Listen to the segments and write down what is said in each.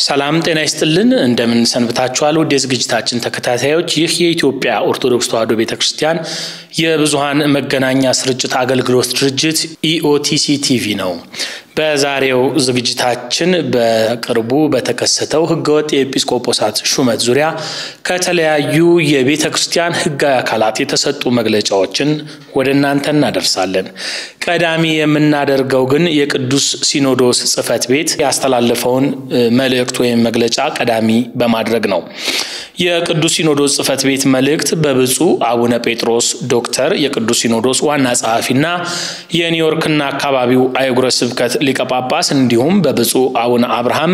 ሰላም ጤና ይስጥልን። እንደምን ሰንብታችኋል? ውድ የዝግጅታችን ተከታታዮች፣ ይህ የኢትዮጵያ ኦርቶዶክስ ተዋሕዶ ቤተ ክርስቲያን የብዙኃን መገናኛ ስርጭት አገልግሎት ድርጅት ኢኦቲሲ ቲቪ ነው። በዛሬው ዝግጅታችን በቅርቡ በተከሰተው ሕገወጥ የኤጲስቆጶሳት ሹመት ዙሪያ ከተለያዩ የቤተ ክርስቲያን ሕጋዊ አካላት የተሰጡ መግለጫዎችን ወደ እናንተ እናደርሳለን። ቀዳሚ የምናደርገው ግን የቅዱስ ሲኖዶስ ጽሕፈት ቤት ያስተላለፈውን መልእክት ወይም መግለጫ ቀዳሚ በማድረግ ነው። የቅዱስ ሲኖዶስ ጽሕፈት ቤት መልእክት በብፁዕ አቡነ ጴጥሮስ ዶክተር የቅዱስ ሲኖዶስ ዋና ጸሐፊና የኒውዮርክና አካባቢው አህጉረ ስብከት ሊቀ ጳጳስ እንዲሁም በብፁዕ አቡነ አብርሃም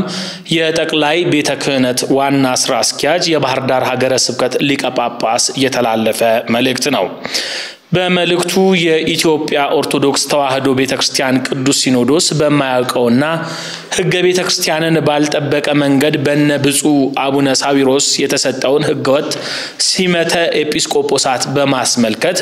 የጠቅላይ ቤተ ክህነት ዋና ስራ አስኪያጅ የባህር ዳር ሀገረ ስብከት ሊቀ ጳጳስ የተላለፈ መልእክት ነው። በመልእክቱ የኢትዮጵያ ኦርቶዶክስ ተዋሕዶ ቤተ ክርስቲያን ቅዱስ ሲኖዶስ በማያውቀውና ሕገ ቤተ ክርስቲያንን ባልጠበቀ መንገድ በነ ብፁዕ አቡነ ሳዊሮስ የተሰጠውን ሕገወጥ ሲመተ ኤጲስቆጶሳት በማስመልከት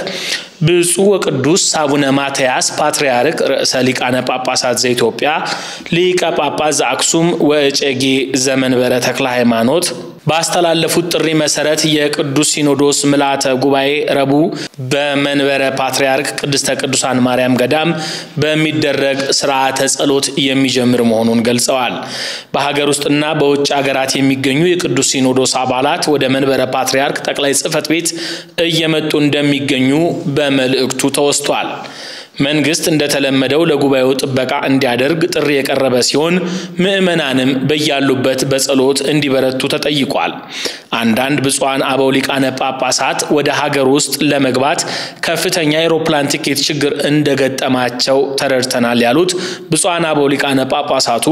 ብፁዕ ወቅዱስ አቡነ ማትያስ ፓትርያርክ ርዕሰ ሊቃነ ጳጳሳት ዘኢትዮጵያ ሊቀ ጳጳስ ዘአክሱም ወእጨጌ ዘመንበረ ተክለ ሃይማኖት ባስተላለፉት ጥሪ መሰረት የቅዱስ ሲኖዶስ ምልዓተ ጉባኤ ረቡዕ በመንበረ ፓትርያርክ ቅድስተ ቅዱሳን ማርያም ገዳም በሚደረግ ስርዓተ ጸሎት የሚጀምር መሆኑን ገልጸዋል። በሀገር ውስጥና በውጭ ሀገራት የሚገኙ የቅዱስ ሲኖዶስ አባላት ወደ መንበረ ፓትርያርክ ጠቅላይ ጽሕፈት ቤት እየመጡ እንደሚገኙ በመልእክቱ ተወስቷል። መንግስት እንደተለመደው ለጉባኤው ጥበቃ እንዲያደርግ ጥሪ የቀረበ ሲሆን ምዕመናንም በያሉበት በጸሎት እንዲበረቱ ተጠይቋል። አንዳንድ ብፁዓን አበው ሊቃነ ጳጳሳት ወደ ሀገር ውስጥ ለመግባት ከፍተኛ የአውሮፕላን ቲኬት ችግር እንደገጠማቸው ተረድተናል ያሉት ብፁዓን አበው ሊቃነ ጳጳሳቱ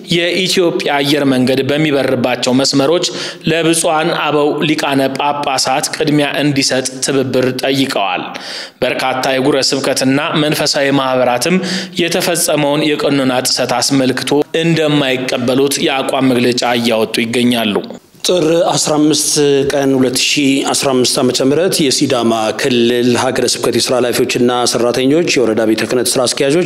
የኢትዮጵያ አየር መንገድ በሚበርባቸው መስመሮች ለብፁዓን አበው ሊቃነ ጳጳሳት ቅድሚያ እንዲሰጥ ትብብር ጠይቀዋል። በርካታ የጉረ ስብከትና መንፈሳዊ ማህበራትም የተፈጸመውን የቀኖና ጥሰት አስመልክቶ እንደማይቀበሉት የአቋም መግለጫ እያወጡ ይገኛሉ። ጥር 15 ቀን 2015 ዓ ም የሲዳማ ክልል ሀገረ ስብከት የስራ ኃላፊዎችና ሰራተኞች፣ የወረዳ ቤተ ክህነት ስራ አስኪያጆች፣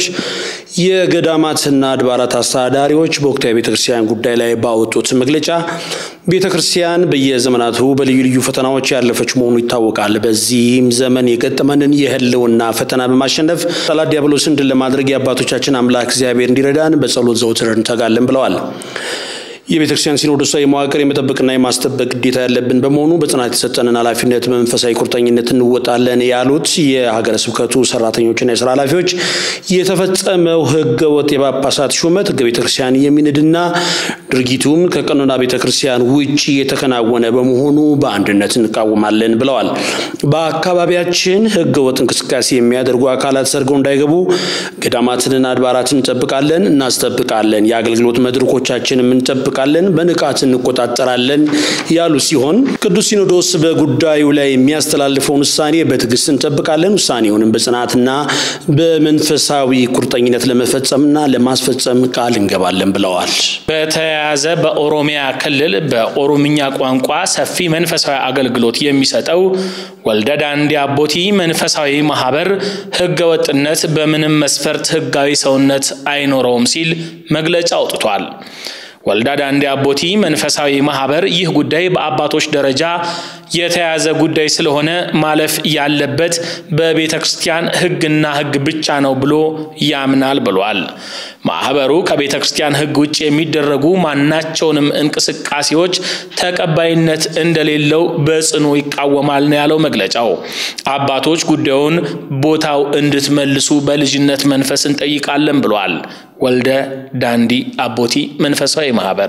የገዳማትና አድባራት አስተዳዳሪዎች በወቅታዊ ቤተ ክርስቲያን ጉዳይ ላይ ባወጡት መግለጫ ቤተ ክርስቲያን በየዘመናቱ በልዩ ልዩ ፈተናዎች ያለፈች መሆኑ ይታወቃል። በዚህም ዘመን የገጠመንን የህልውና ፈተና በማሸነፍ ጠላት ዲያብሎስን ድል ለማድረግ የአባቶቻችን አምላክ እግዚአብሔር እንዲረዳን በጸሎት ዘውትር እንተጋለን ብለዋል። የቤተ ክርስቲያን ሲኖዶሳዊ መዋቅር የመጠበቅና የማስጠበቅ ግዴታ ያለብን በመሆኑ በጽናት የተሰጠንን ኃላፊነት በመንፈሳዊ ቁርጠኝነት እንወጣለን ያሉት የሀገረ ስብከቱ ሰራተኞችና የስራ ኃላፊዎች የተፈጸመው ህገ ወጥ የጳጳሳት ሹመት ህገ ቤተ ክርስቲያን የሚንድና ድርጊቱም ከቀኖና ቤተ ክርስቲያን ውጭ የተከናወነ በመሆኑ በአንድነት እንቃወማለን ብለዋል። በአካባቢያችን ህገ ወጥ እንቅስቃሴ የሚያደርጉ አካላት ሰርገው እንዳይገቡ ገዳማትንና አድባራትን እንጠብቃለን፣ እናስጠብቃለን። የአገልግሎት መድረኮቻችንም እንጠብቃለን፣ በንቃት እንቆጣጠራለን ያሉ ሲሆን ቅዱስ ሲኖዶስ በጉዳዩ ላይ የሚያስተላልፈውን ውሳኔ በትዕግስት እንጠብቃለን፣ ውሳኔውንም በጽናትና በመንፈሳዊ ቁርጠኝነት ለመፈጸምና ለማስፈጸም ቃል እንገባለን ብለዋል። በተያያዘ በኦሮሚያ ክልል በኦሮምኛ ቋንቋ ሰፊ መንፈሳዊ አገልግሎት የሚሰጠው ወልደ ዳንዲ አቦቲ መንፈሳዊ ማህበር ህገ ወጥነት በምንም መስፈርት ህጋዊ ሰውነት አይኖረውም ሲል መግለጫ አውጥቷል። ወልደ ዳንዲ አቦቲ መንፈሳዊ ማህበር ይህ ጉዳይ በአባቶች ደረጃ የተያዘ ጉዳይ ስለሆነ ማለፍ ያለበት በቤተ ክርስቲያን ህግና ህግ ብቻ ነው ብሎ ያምናል ብሏል። ማህበሩ ከቤተ ክርስቲያን ህግ ውጭ የሚደረጉ ማናቸውንም እንቅስቃሴዎች ተቀባይነት እንደሌለው በጽኑ ይቃወማል ነው ያለው መግለጫው። አባቶች ጉዳዩን ቦታው እንድትመልሱ በልጅነት መንፈስ እንጠይቃለን ብሏል። ወልደ ዳንዲ አቦቲ መንፈሳዊ ማህበር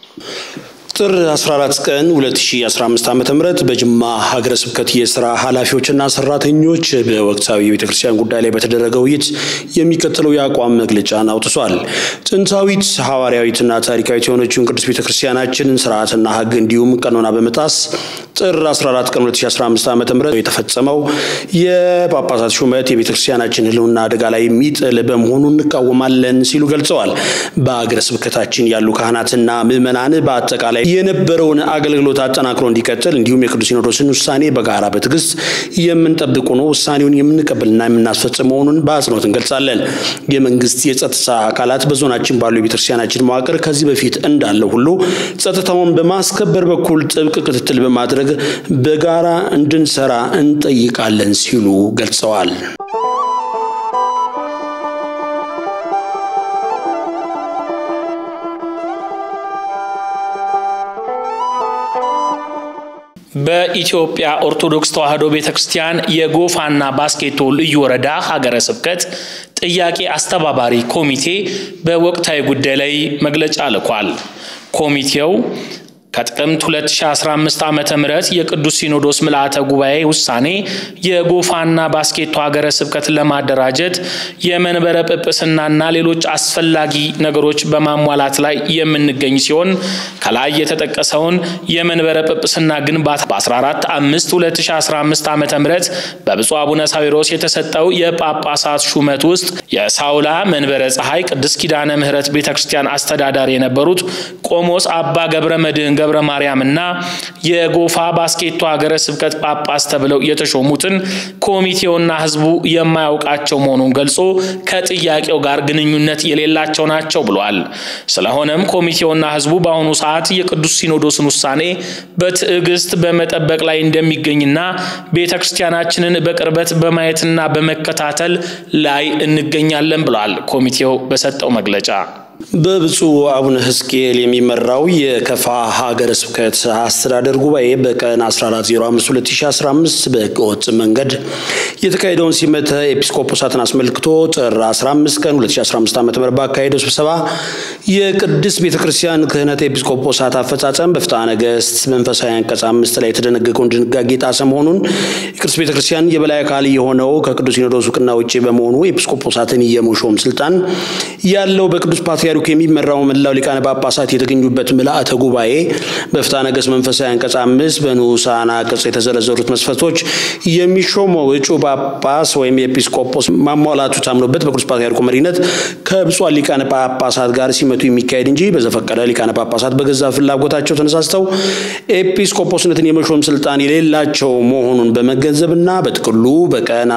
ጥር 14 ቀን 2015 ዓ.ም በጅማ ሀገረ ስብከት የስራ ኃላፊዎችና ሰራተኞች በወቅታዊ የቤተ ክርስቲያን ጉዳይ ላይ በተደረገ ውይይት የሚከተለው የአቋም መግለጫን አውጥቷል። ጥንታዊት ሐዋርያዊትና ታሪካዊት የሆነችውን ቅዱስ ቤተ ክርስቲያናችንን ስርዓትና ህግ እንዲሁም ቀኖና በመጣስ ጥር 14 ቀን 2015 ዓ.ም የተፈጸመው የጳጳሳት ሹመት የቤተ ክርስቲያናችን ህልውና አደጋ ላይ የሚጥል በመሆኑ እንቃወማለን ሲሉ ገልጸዋል። በሀገረ ስብከታችን ያሉ ካህናትና ምዕመናን በአጠቃላይ የነበረውን አገልግሎት አጠናክሮ እንዲቀጥል እንዲሁም የቅዱስ ሲኖዶስን ውሳኔ በጋራ በትዕግስት የምንጠብቅ ሆኖ ውሳኔውን የምንቀበልና የምናስፈጽም መሆኑን በአጽንኦት እንገልጻለን። የመንግስት የጸጥታ አካላት በዞናችን ባሉ የቤተክርስቲያናችን መዋቅር ከዚህ በፊት እንዳለው ሁሉ ጸጥታውን በማስከበር በኩል ጥብቅ ክትትል በማድረግ በጋራ እንድንሰራ እንጠይቃለን ሲሉ ገልጸዋል። በኢትዮጵያ ኦርቶዶክስ ተዋሕዶ ቤተ ክርስቲያን የጎፋና ባስኬቶ ልዩ ወረዳ ሀገረ ስብከት ጥያቄ አስተባባሪ ኮሚቴ በወቅታዊ ጉዳይ ላይ መግለጫ ልኳል። ኮሚቴው ከጥቅምት 2015 ዓ ም የቅዱስ ሲኖዶስ ምልአተ ጉባኤ ውሳኔ የጎፋና ባስኬቶ ሀገረ ስብከትን ለማደራጀት የመንበረ ጵጵስናና ሌሎች አስፈላጊ ነገሮች በማሟላት ላይ የምንገኝ ሲሆን ከላይ የተጠቀሰውን የመንበረ ጵጵስና ግንባታ በ14 5 2015 ዓ ም በብፁዕ አቡነ ሳዊሮስ የተሰጠው የጳጳሳት ሹመት ውስጥ የሳውላ መንበረ ፀሐይ ቅድስት ኪዳነ ምሕረት ቤተ ክርስቲያን አስተዳዳሪ የነበሩት ቆሞስ አባ ገብረ መድህን ገብረ ማርያም እና የጎፋ ባስኬቶ ሀገረ ስብከት ጳጳስ ተብለው የተሾሙትን ኮሚቴውና ሕዝቡ የማያውቃቸው መሆኑን ገልጾ ከጥያቄው ጋር ግንኙነት የሌላቸው ናቸው ብሏል። ስለሆነም ኮሚቴውና ሕዝቡ በአሁኑ ሰዓት የቅዱስ ሲኖዶስን ውሳኔ በትዕግስት በመጠበቅ ላይ እንደሚገኝና ቤተ ክርስቲያናችንን በቅርበት በማየትና በመከታተል ላይ እንገኛለን ብሏል። ኮሚቴው በሰጠው መግለጫ በብፁዕ አቡነ ሕዝቅኤል የሚመራው የከፋ ሀገረ ስብከት አስተዳደር ጉባኤ በቀን 14052015 በህገወጥ መንገድ የተካሄደውን ሲመተ ኤጲስቆጶሳትን አስመልክቶ ጥር 15 ቀን 2015 ዓ ም ባካሄደው ስብሰባ የቅድስት ቤተ ክርስቲያን ክህነት ኤጲስቆጶሳት አፈጻጸም በፍትሐ ነገሥት መንፈሳዊ አንቀጽ አምስት ላይ የተደነገገውን ድንጋጌ ጣሰ መሆኑን የቅድስት ቤተ ክርስቲያን የበላይ አካል የሆነው ከቅዱስ ሲኖዶስ እውቅና ውጭ በመሆኑ ኤጲስቆጶሳትን የመሾም ስልጣን ያለው በቅዱስ ፓትርያርኩ የሚመራው መላው ሊቃነ ጳጳሳት የተገኙበት ምልአተ ጉባኤ በፍትሐ ነገሥት መንፈሳዊ አንቀጽ አምስት በንዑሳን አንቀጽ የተዘረዘሩት መስፈርቶች የሚሾመው እጩ ጳጳስ ወይም የኤጲስቆጶስ ማሟላቱ ታምኖበት በቅዱስ ፓትርያርኩ መሪነት ከብፁዓን ሊቃነ ጳጳሳት ጋር ሲመቱ የሚካሄድ እንጂ በዘፈቀደ ሊቃነ ጳጳሳት በገዛ ፍላጎታቸው ተነሳስተው ኤጲስቆጶስነትን የመሾም ስልጣን የሌላቸው መሆኑን በመገንዘብና በጥቅሉ በቀን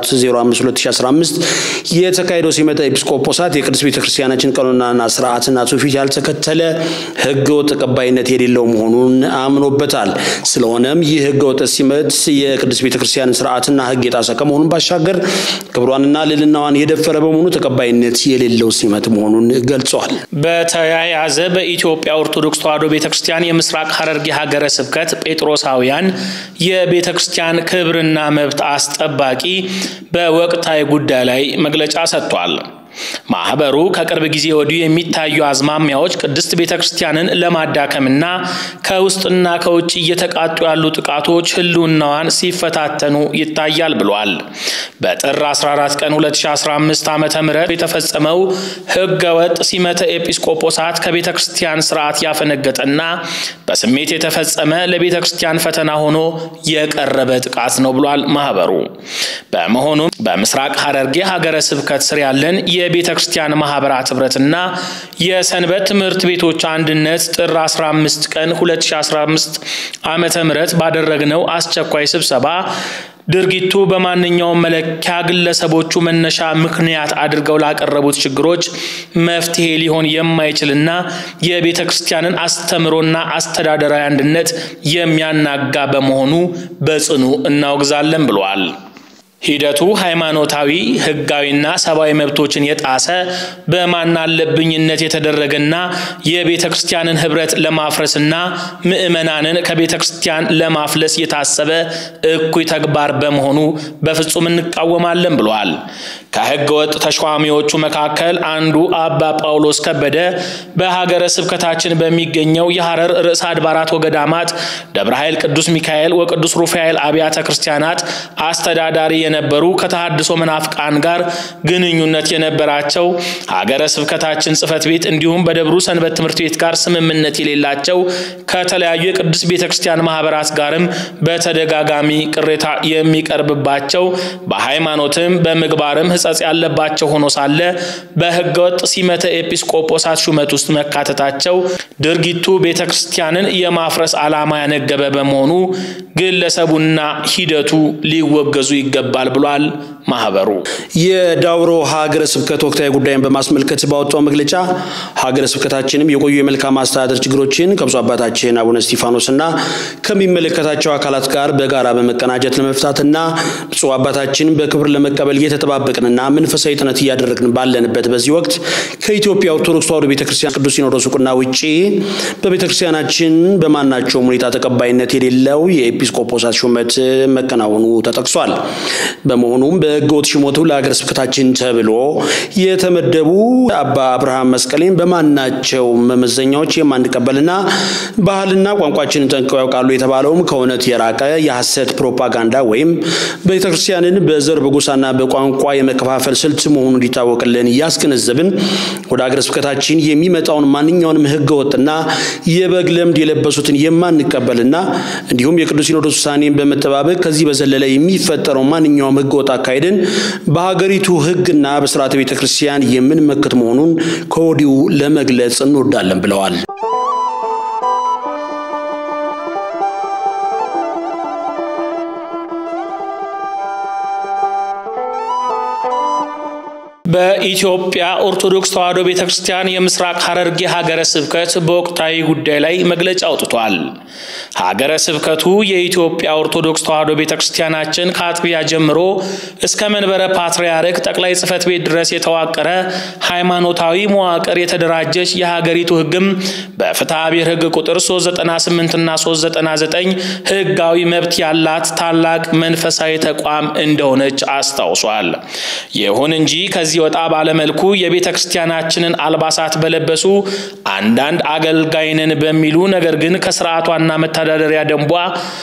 14052015 የተካሄደው ሲመተ ኤጲስቆጶሳት የቅድስት ቤተክርስቲያናችን ቀኖናና ስርዓትና ትውፊት ያልተከተለ ህገወጥ ተቀባይነት የሌለው መሆኑን አምኖበታል። ስለሆነም ይህ ህገወጥ ሲመት የቅድስት ቤተክርስቲያንን ስርዓትና ህግ የጣሰ ከመሆኑን ባሻገር ክብሯንና ልዕልናዋን የደፈረ በመሆኑ ተቀባይነት የሌለው ሲመት መሆኑን ገልጸዋል። በተያያዘ በኢትዮጵያ ኦርቶዶክስ ተዋሕዶ ቤተ ክርስቲያን የምስራቅ ሐረርጌ ሀገረ ስብከት ጴጥሮሳውያን የቤተ ክርስቲያን ክብርና መብት አስጠባቂ በወቅታዊ ጉዳይ ላይ መግለጫ ሰጥቷል። ማህበሩ ከቅርብ ጊዜ ወዲህ የሚታዩ አዝማሚያዎች ቅድስት ቤተ ክርስቲያንን ለማዳከምና ከውስጥና ከውጭ እየተቃጡ ያሉ ጥቃቶች ህልውናዋን ሲፈታተኑ ይታያል ብሏል። በጥር 14 ቀን 2015 ዓ ም የተፈጸመው ህገ ወጥ ሲመተ ኤጲስቆጶሳት ከቤተ ክርስቲያን ስርዓት ያፈነገጠና በስሜት የተፈጸመ ለቤተ ክርስቲያን ፈተና ሆኖ የቀረበ ጥቃት ነው ብሏል ማህበሩ። በመሆኑም በምስራቅ ሐረርጌ ሀገረ ስብከት ስር ያለን የቤተ ክርስቲያን ማህበራት ህብረትና የሰንበት ትምህርት ቤቶች አንድነት ጥር 15 ቀን 2015 ዓመተ ምህረት ባደረግነው አስቸኳይ ስብሰባ ድርጊቱ በማንኛውም መለኪያ ግለሰቦቹ መነሻ ምክንያት አድርገው ላቀረቡት ችግሮች መፍትሄ ሊሆን የማይችልና የቤተ ክርስቲያንን አስተምሮና አስተዳደራዊ አንድነት የሚያናጋ በመሆኑ በጽኑ እናወግዛለን ብለዋል። ሂደቱ ሃይማኖታዊ፣ ህጋዊና ሰብአዊ መብቶችን የጣሰ በማናለብኝነት የተደረገና የቤተ ክርስቲያንን ህብረት ለማፍረስና ምዕመናንን ከቤተ ክርስቲያን ለማፍለስ የታሰበ እኩይ ተግባር በመሆኑ በፍጹም እንቃወማለን ብለዋል። ከህገ ወጥ ተሿሚዎቹ መካከል አንዱ አባ ጳውሎስ ከበደ በሀገረ ስብከታችን በሚገኘው የሐረር ርዕሰ አድባራት ወገዳማት ደብረ ኃይል ቅዱስ ሚካኤል ወቅዱስ ሩፋኤል አብያተ ክርስቲያናት አስተዳዳሪ የነበሩ ከተሃድሶ መናፍቃን ጋር ግንኙነት የነበራቸው ሀገረ ስብከታችን ጽሕፈት ቤት እንዲሁም በደብሩ ሰንበት ትምህርት ቤት ጋር ስምምነት የሌላቸው ከተለያዩ የቅዱስ ቤተ ክርስቲያን ማህበራት ጋርም በተደጋጋሚ ቅሬታ የሚቀርብባቸው በሃይማኖትም በምግባርም ሕጸጽ ያለባቸው ሆኖ ሳለ በሕገወጥ ሲመተ ኤጲስቆጶሳት ሹመት ውስጥ መካተታቸው ድርጊቱ ቤተ ክርስቲያንን የማፍረስ ዓላማ ያነገበ በመሆኑ ግለሰቡና ሂደቱ ሊወገዙ ይገባል ብሏል ማህበሩ። የዳውሮ ሀገረ ስብከት ወቅታዊ ጉዳይን በማስመልከት ባወጣው መግለጫ ሀገረ ስብከታችንም የቆዩ የመልካም አስተዳደር ችግሮችን ከብፁዕ አባታችን አቡነ እስጢፋኖስና ከሚመለከታቸው አካላት ጋር በጋራ በመቀናጀት ለመፍታትና ብፁዕ አባታችን በክብር ለመቀበል እየተጠባበቅንና መንፈሳዊ ጥነት እያደረግን ባለንበት በዚህ ወቅት ከኢትዮጵያ ኦርቶዶክስ ተዋሕዶ ቤተክርስቲያን ቅዱስ ሲኖዶስ ዕውቅና ውጪ በቤተክርስቲያናችን በማናቸውም ሁኔታ ተቀባይነት የሌለው የኤጲስቆጶሳት ሹመት መከናወኑ ተጠቅሷል። በመሆኑም በሕገወጥ ሹመቱ ለሀገረ ስብከታችን ተብሎ የተመደቡ አባ አብርሃም መስቀሌን በማናቸው መመዘኛዎች የማንቀበልና ባህልና ቋንቋችንን ጠንቅቀው ያውቃሉ የተባለውም ከእውነት የራቀ የሐሰት ፕሮፓጋንዳ ወይም ቤተክርስቲያንን በዘር በጎሳና በቋንቋ የመከፋፈል ስልት መሆኑን እንዲታወቅልን እያስገነዘብን ወደ ሀገረ ስብከታችን የሚመጣውን ማንኛውንም ሕገወጥና የበግ ለምድ የለበሱትን የማንቀበልና እንዲሁም የቅዱስ ሲኖዶስ ውሳኔን በመጠባበቅ ከዚህ በዘለለ የሚፈጠረው ማንኛውም ሕገወጥ አካሄድን በሀገሪቱ ሕግና በስርዓተ ቤተ ክርስቲያን የምንመክት መሆኑን ከወዲሁ ለመግለጽ እንወዳለን ብለዋል። በኢትዮጵያ ኦርቶዶክስ ተዋሕዶ ቤተ ክርስቲያን የምስራቅ ሐረርጌ ሀገረ ስብከት በወቅታዊ ጉዳይ ላይ መግለጫ አውጥቷል። ሀገረ ስብከቱ የኢትዮጵያ ኦርቶዶክስ ተዋሕዶ ቤተ ክርስቲያናችን ከአጥቢያ ጀምሮ እስከ መንበረ ፓትርያርክ ጠቅላይ ጽሕፈት ቤት ድረስ የተዋቀረ ሃይማኖታዊ መዋቅር የተደራጀች የሀገሪቱ ሕግም በፍትሐ ብሔር ሕግ ቁጥር 398 እና 399 ሕጋዊ መብት ያላት ታላቅ መንፈሳዊ ተቋም እንደሆነች አስታውሷል። ይሁን እንጂ ከዚህ ወጣ ባለመልኩ የቤተ ክርስቲያናችንን አልባሳት በለበሱ አንዳንድ አገልጋይንን በሚሉ ነገር ግን ከስርዓቷና መተዳደሪያ ደንቧ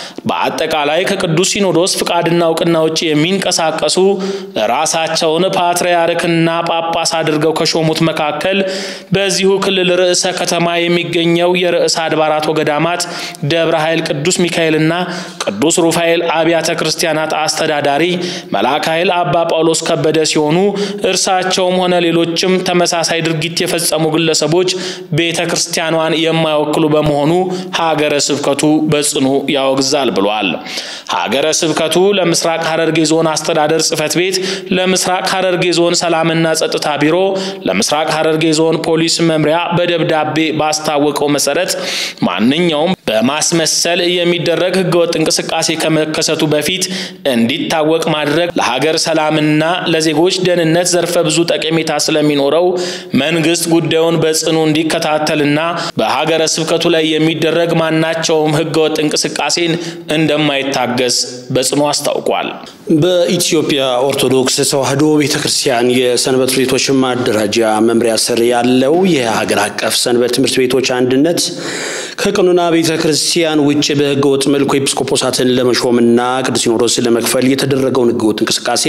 በአጠቃላይ ከቅዱስ ሲኖዶስ ፍቃድና እውቅና ውጭ የሚንቀሳቀሱ ራሳቸውን ፓትርያርክና ጳጳስ አድርገው ከሾሙት መካከል በዚሁ ክልል ርዕሰ ከተማ የሚገኘው የርዕሰ አድባራት ወገዳማት ደብረ ኃይል ቅዱስ ሚካኤልና ቅዱስ ሩፋኤል አብያተ ክርስቲያናት አስተዳዳሪ መልአከ ኃይል አባ ጳውሎስ ከበደ ሲሆኑ እርሳቸውም ሆነ ሌሎችም ተመሳሳይ ድርጊት የፈጸሙ ግለሰቦች ቤተ ክርስቲያኗን የማይወክሉ በመሆኑ ሀገረ ስብከቱ በጽኑ ያወግዛል ብሏል። ሀገረ ስብከቱ ለምስራቅ ሐረርጌ ዞን አስተዳደር ጽሕፈት ቤት፣ ለምስራቅ ሐረርጌ ዞን ሰላምና ጸጥታ ቢሮ፣ ለምስራቅ ሐረርጌ ዞን ፖሊስ መምሪያ በደብዳቤ ባስታወቀው መሰረት ማንኛውም በማስመሰል የሚደረግ ህገወጥ እንቅስቃሴ ከመከሰቱ በፊት እንዲታወቅ ማድረግ ለሀገር ሰላምና ለዜጎች ደህንነት ዘርፈ ብዙ ጠቀሜታ ስለሚኖረው መንግስት ጉዳዩን በጽኑ እንዲከታተልና በሀገረ ስብከቱ ላይ የሚደረግ ማናቸውም ህገወጥ እንቅስቃሴን እንደማይታገስ በጽኑ አስታውቋል። በኢትዮጵያ ኦርቶዶክስ ተዋሕዶ ቤተ ክርስቲያን የሰንበት ቤቶች ማደራጃ መምሪያ ስር ያለው የሀገር አቀፍ ሰንበት ትምህርት ቤቶች አንድነት ከቀኖና ቤተ ክርስቲያን ውጭ በህገ ወጥ መልኩ ኤጲስቆጶሳትን ለመሾምና ቅዱስ ሲኖዶስን ለመክፈል የተደረገውን ህገ ወጥ እንቅስቃሴ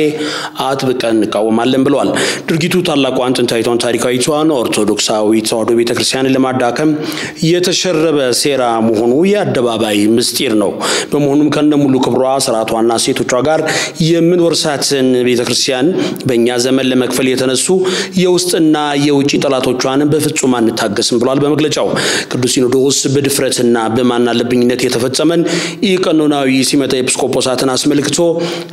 አጥብቀን እንቃወማለን ብለዋል። ድርጊቱ ታላቋን ጥንታዊቷን ታሪካዊቷን ኦርቶዶክሳዊ ተዋሕዶ ቤተ ክርስቲያንን ለማዳከም የተሸረበ ሴራ መሆኑ የአደባባይ ምስጢር ነው። በመሆኑም ከነሙሉ ክብሯ ስርዓቷና ሴቶቿ ጋር የምንወርሳትን ቤተ ክርስቲያን በእኛ ዘመን ለመክፈል የተነሱ የውስጥና የውጭ ጠላቶቿን በፍጹም አንታገስም ብሏል። በመግለጫው ቅዱስ ሲኖዶስ በድፍረትና በማናለብኝነት የተፈጸመን ኢቀኖናዊ ሲመተ ኤጲስቆጶሳትን አስመልክቶ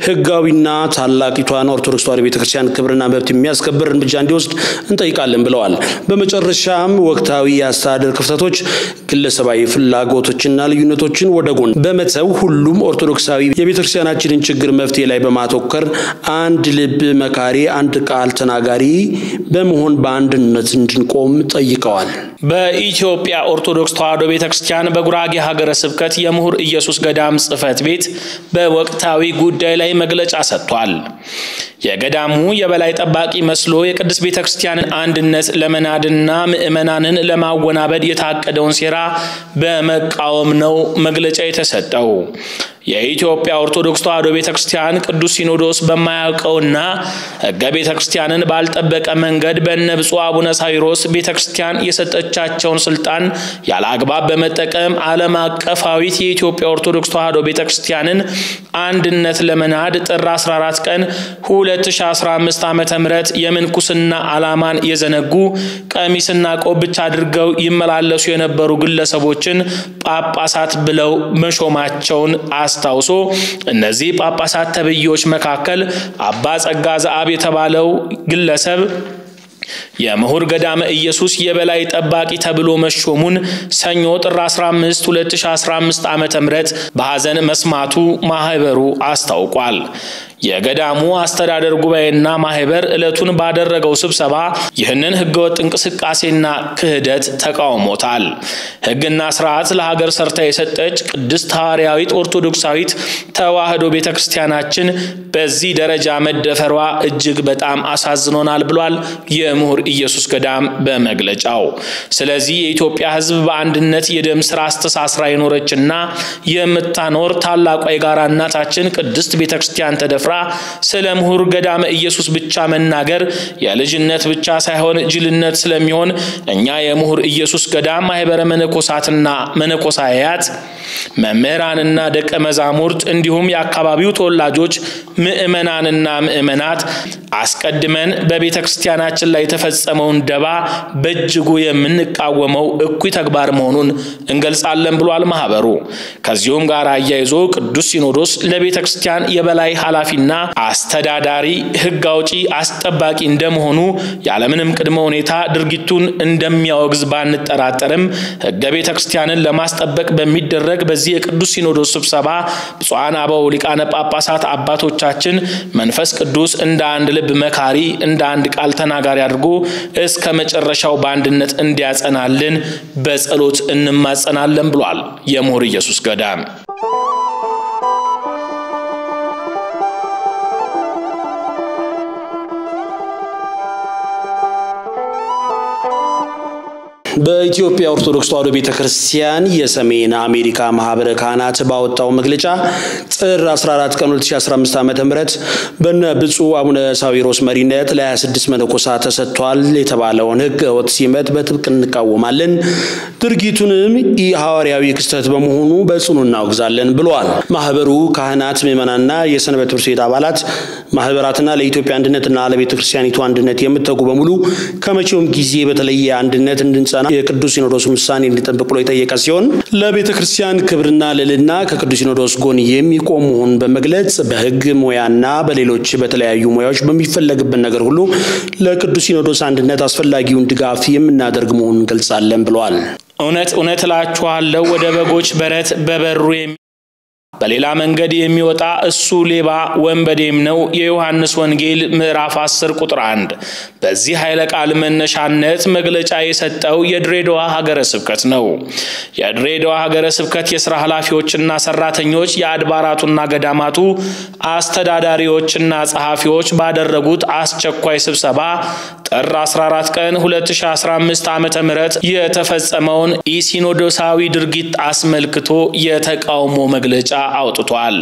ህጋዊና ታላቂቷን ኦርቶዶክስ ተዋሕዶ ቤተ ክርስቲያን ክብርና መብት የሚያስከብር እርምጃ እንዲወስድ እንጠይቃለን ብለዋል። በመጨረሻም ወቅታዊ የአስተዳደር ክፍተቶች፣ ግለሰባዊ ፍላጎቶችና ልዩነቶችን ወደ ጎን በመተው ሁሉም ኦርቶዶክሳዊ የቤተ ክርስቲያናችንን ችግር መፍትሄ ላይ በማተኮር አንድ ልብ መካሪ፣ አንድ ቃል ተናጋሪ በመሆን በአንድነት እንድንቆም ጠይቀዋል። በኢትዮጵያ ኦርቶዶክስ ተዋሕዶ ቤተ ክርስቲያን በጉራጌ ሀገረ ስብከት የምሁር ኢየሱስ ገዳም ጽሕፈት ቤት በወቅታዊ ጉዳይ ላይ መግለጫ ሰጥቷል። የገዳሙ የበላይ ጠባቂ መስሎ የቅድስት ቤተ ክርስቲያንን አንድነት ለመናድና ምዕመናንን ለማወናበድ የታቀደውን ሴራ በመቃወም ነው መግለጫ የተሰጠው። የኢትዮጵያ ኦርቶዶክስ ተዋሕዶ ቤተ ክርስቲያን ቅዱስ ሲኖዶስ በማያውቀውና ሕገ ቤተ ክርስቲያንን ባልጠበቀ መንገድ በእነ ብፁዕ አቡነ ሳዊሮስ ቤተ ክርስቲያን የሰጠቻቸውን ስልጣን ያለ አግባብ በመጠቀም ዓለም አቀፋዊት የኢትዮጵያ ኦርቶዶክስ ተዋሕዶ ቤተ ክርስቲያንን አንድነት ለመናድ ጥር 14 ቀን 2015 ዓ ም የምንኩስና ዓላማን የዘነጉ ቀሚስና ቆብ ብቻ አድርገው ይመላለሱ የነበሩ ግለሰቦችን ጳጳሳት ብለው መሾማቸውን አስታውሶ እነዚህ ጳጳሳት ተብዬዎች መካከል አባ ጸጋ ዘአብ የተባለው ግለሰብ የምሁር ገዳመ ኢየሱስ የበላይ ጠባቂ ተብሎ መሾሙን ሰኞ ጥር 15 2015 ዓ ም በሐዘን መስማቱ ማህበሩ አስታውቋል። የገዳሙ አስተዳደር ጉባኤና ማህበር ዕለቱን ባደረገው ስብሰባ ይህንን ህገወጥ እንቅስቃሴና ክህደት ተቃውሞታል። ህግና ስርዓት ለሀገር ሰርታ የሰጠች ቅድስት ሐዋርያዊት ኦርቶዶክሳዊት ተዋሕዶ ቤተ ክርስቲያናችን በዚህ ደረጃ መደፈሯ እጅግ በጣም አሳዝኖናል ብሏል የምሁር ኢየሱስ ገዳም በመግለጫው። ስለዚህ የኢትዮጵያ ህዝብ በአንድነት የደም ስራ አስተሳስራ የኖረችና የምታኖር ታላቋ የጋራ እናታችን ቅድስት ቤተ ክርስቲያን ተደፍራ ስለ ምሁር ገዳመ ኢየሱስ ብቻ መናገር የልጅነት ብቻ ሳይሆን ጅልነት ስለሚሆን እኛ የምሁር ኢየሱስ ገዳም ማህበረ መነኮሳትና መነኮሳያት መምህራንና ደቀ መዛሙርት እንዲሁም የአካባቢው ተወላጆች ምዕመናንና ምዕመናት አስቀድመን በቤተ ክርስቲያናችን ላይ የተፈጸመውን ደባ በእጅጉ የምንቃወመው እኩይ ተግባር መሆኑን እንገልጻለን ብሏል ማህበሩ። ከዚሁም ጋር አያይዞ ቅዱስ ሲኖዶስ ለቤተ ክርስቲያን የበላይ ኃላፊና አስተዳዳሪ ሕግ አውጪ አስጠባቂ እንደመሆኑ ያለምንም ቅድመ ሁኔታ ድርጊቱን እንደሚያወግዝ ባንጠራጠርም ሕገ ቤተ ክርስቲያንን ለማስጠበቅ በሚደረግ በዚህ የቅዱስ ሲኖዶስ ስብሰባ ብፁዓን አበው ሊቃነ ጳጳሳት አባቶቻችን መንፈስ ቅዱስ እንደ አንድ ልብ መካሪ እንደ አንድ ቃል ተናጋሪ አድርጎ እስከ መጨረሻው በአንድነት እንዲያጸናልን በጸሎት እንማጸናለን ብሏል የምሁር ኢየሱስ ገዳም። በኢትዮጵያ ኦርቶዶክስ ተዋሕዶ ቤተ ክርስቲያን የሰሜን አሜሪካ ማህበረ ካህናት ባወጣው መግለጫ ጥር 14 ቀን 2015 ዓ ም በነ ብፁዕ አቡነ ሳዊሮስ መሪነት ለ26 መነኮሳት ተሰጥቷል የተባለውን ሕገ ወጥ ሲመት በጥብቅ እንቃወማለን፣ ድርጊቱንም ኢ ሐዋርያዊ ክስተት በመሆኑ በጽኑ እናወግዛለን ብለዋል። ማህበሩ ካህናት፣ ምዕመናንና የሰንበት ትምህርት ቤት አባላት ማህበራትና ለኢትዮጵያ አንድነትና ለቤተ ክርስቲያኒቱ አንድነት የምትተጉ በሙሉ ከመቼውም ጊዜ በተለየ አንድነት እንድንጸና የቅዱስ ሲኖዶስ ውሳኔ እንዲጠብቅ ብሎ የጠየቀ ሲሆን ለቤተ ክርስቲያን ክብርና ልዕልና ከቅዱስ ሲኖዶስ ጎን የሚቆም መሆኑን በመግለጽ በሕግ ሙያና በሌሎች በተለያዩ ሙያዎች በሚፈለግበት ነገር ሁሉ ለቅዱስ ሲኖዶስ አንድነት አስፈላጊውን ድጋፍ የምናደርግ መሆኑን እንገልጻለን ብለዋል። እውነት እውነት እላችኋለሁ ወደ በጎች በረት በበሩ በሌላ መንገድ የሚወጣ እሱ ሌባ ወንበዴም ነው። የዮሐንስ ወንጌል ምዕራፍ 10 ቁጥር 1። በዚህ ኃይለ ቃል መነሻነት መግለጫ የሰጠው የድሬዳዋ ሀገረ ስብከት ነው። የድሬዳዋ ሀገረ ስብከት የስራ ኃላፊዎችና ሰራተኞች፣ የአድባራቱና ገዳማቱ አስተዳዳሪዎችና ጸሐፊዎች ባደረጉት አስቸኳይ ስብሰባ ጥር 14 ቀን 2015 ዓ ም የተፈጸመውን ኢሲኖዶሳዊ ድርጊት አስመልክቶ የተቃውሞ መግለጫ አውጥቷል።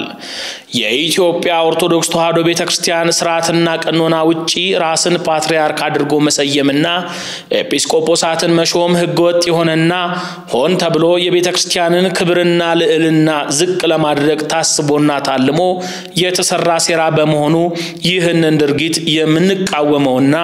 የኢትዮጵያ ኦርቶዶክስ ተዋሕዶ ቤተ ክርስቲያን ስርዓትና ቀኖና ውጪ ራስን ፓትርያርክ አድርጎ መሰየምና ኤጲስቆጶሳትን መሾም ህገወጥ የሆነና ሆን ተብሎ የቤተ ክርስቲያንን ክብርና ልዕልና ዝቅ ለማድረግ ታስቦና ታልሞ የተሰራ ሴራ በመሆኑ ይህንን ድርጊት የምንቃወመውና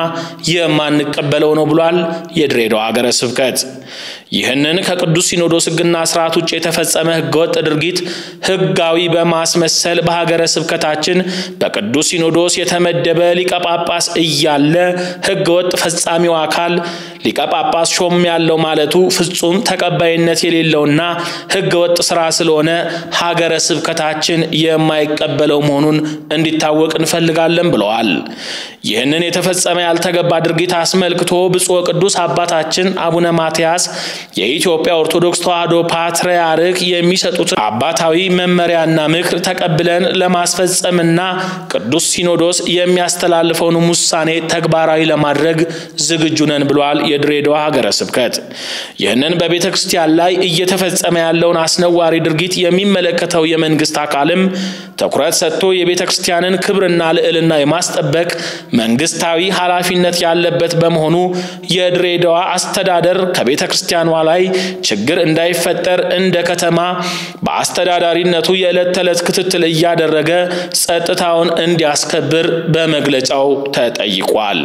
የማንቀበለው ነው ብሏል የድሬዳዋ ሀገረ ስብከት። ይህንን ከቅዱስ ሲኖዶስ ሕግና ስርዓት ውጭ የተፈጸመ ህገወጥ ድርጊት ህጋዊ በማስመሰል በሀገረ ስብከታችን በቅዱስ ሲኖዶስ የተመደበ ሊቀ ጳጳስ እያለ ህገወጥ ፈጻሚው አካል ሊቀ ጳጳስ ሾም ያለው ማለቱ ፍጹም ተቀባይነት የሌለውና ህገወጥ ስራ ስለሆነ ሀገረ ስብከታችን የማይቀበለው መሆኑን እንዲታወቅ እንፈልጋለን ብለዋል። ይህንን የተፈጸመ ያልተገባ ድርጊት አስመልክቶ ብፁዕ ቅዱስ አባታችን አቡነ ማትያስ የኢትዮጵያ ኦርቶዶክስ ተዋሕዶ ፓትርያርክ የሚሰጡትን አባታዊ መመሪያና ምክር ተቀብለን ለማስፈጸምና ቅዱስ ሲኖዶስ የሚያስተላልፈውን ውሳኔ ተግባራዊ ለማድረግ ዝግጁ ነን ብሏል የድሬዳዋ ሀገረ ስብከት። ይህንን በቤተ ክርስቲያን ላይ እየተፈጸመ ያለውን አስነዋሪ ድርጊት የሚመለከተው የመንግስት አካልም ትኩረት ሰጥቶ የቤተ ክርስቲያንን ክብርና ልዕልና የማስጠበቅ መንግስታዊ ኃላፊነት ያለበት በመሆኑ የድሬዳዋ አስተዳደር ከቤተ ክርስቲያኗ ላይ ችግር እንዳይፈጠር እንደ ከተማ በአስተዳዳሪነቱ የዕለት ተዕለት ክትትል እያደረገ ጸጥታውን እንዲያስከብር በመግለጫው ተጠይቋል።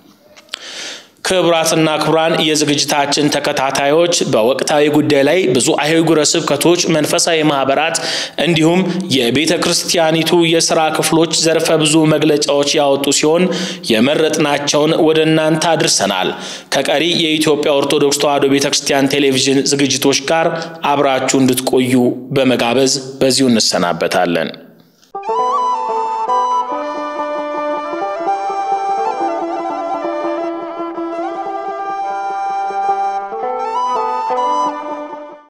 ክቡራትና ክቡራን የዝግጅታችን ተከታታዮች በወቅታዊ ጉዳይ ላይ ብዙ አህጉረ ስብከቶች፣ መንፈሳዊ ማህበራት እንዲሁም የቤተ ክርስቲያኒቱ የስራ ክፍሎች ዘርፈ ብዙ መግለጫዎች ያወጡ ሲሆን የመረጥናቸውን ወደ እናንተ አድርሰናል። ከቀሪ የኢትዮጵያ ኦርቶዶክስ ተዋሕዶ ቤተ ክርስቲያን ቴሌቪዥን ዝግጅቶች ጋር አብራችሁ እንድትቆዩ በመጋበዝ በዚሁ እንሰናበታለን።